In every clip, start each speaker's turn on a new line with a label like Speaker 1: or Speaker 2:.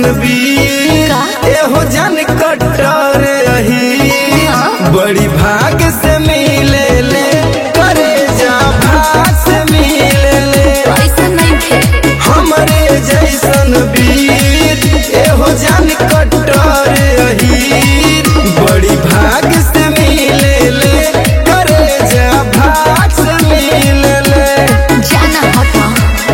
Speaker 1: वीर
Speaker 2: का?
Speaker 1: एहो जन कट्टर रही
Speaker 2: हाँ।
Speaker 1: बड़ी भाग से मिले ले करे जा भाग से मिले ले
Speaker 2: ऐसा नहीं थे
Speaker 1: हमरे जैसन वीर एहो जन कट्टर रही बड़ी भाग से मिले ले करे जा भाग से मिले ले
Speaker 2: जाना हटा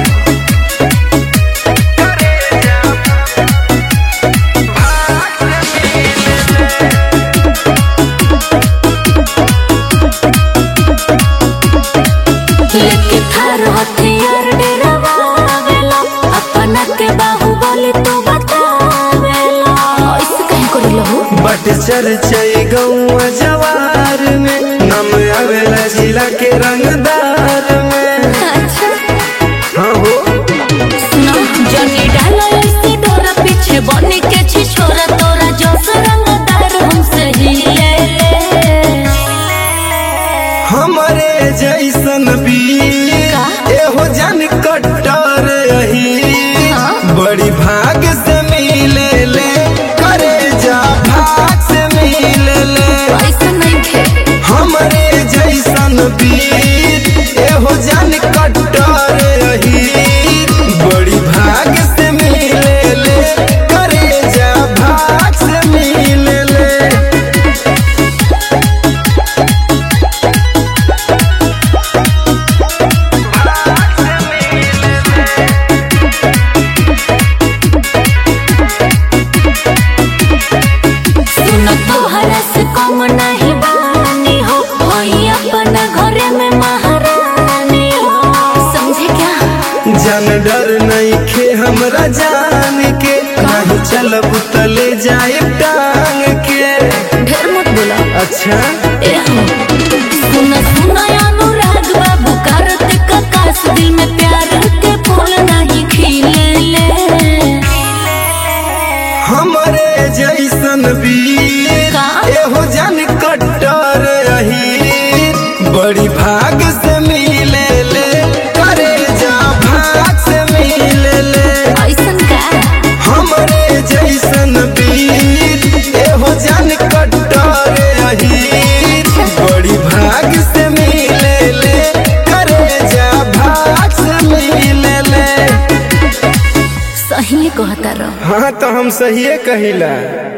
Speaker 2: लेके थार हथियार डरावेला अपना के बाहुबली तू बतावेला ऐसे कहीं करेला हो
Speaker 1: बट चर्चई गौआ जवार में नम आवेला जिला के रंगदार में
Speaker 2: अच्छा
Speaker 1: हाँ हो
Speaker 2: सुनो जनी डाला ऐसे डोरा पीछे बने के छी छोरा तोरा जो रंगदार हमसे ही ले ले
Speaker 1: हमरे जैसन वीर
Speaker 2: का?
Speaker 1: एहो जन कट्टर रही
Speaker 2: हाँ।
Speaker 1: बड़ी भाग से मिले ले करे जा भाग से मिले ले
Speaker 2: ऐसा नहीं थे
Speaker 1: हमरे जैसन वीर एहो जन कट्टर रही बड़ी भाग से मिले ले करे जा भाग से मिले ले
Speaker 2: सुनो तोहरा से कम नहीं बानी हो वही अपना घरे में महारानी हो समझे क्या
Speaker 1: जन डर नहीं खे हमरा जान के नहीं चलब तले जाए टांग के
Speaker 2: ढेर मत बोला
Speaker 1: अच्छा
Speaker 2: ए हो सुनो सुनो अनुराग बाबू कार्तिक आकाश दिल में प्यार के फूल नहीं खिले ले
Speaker 1: हमरे जैसन वीर
Speaker 2: का?
Speaker 1: एहो जन कट्टर रही बड़ी भाग से मिले ले करे जा भाग से मिले ले
Speaker 2: ऐसन का
Speaker 1: हमरे जैसन वीर एहो जन कट्टर रही बड़ी भाग से मिले ले करे जा भाग से मिले ले
Speaker 2: सही कहता रहो
Speaker 1: हाँ तो हम सही कहिला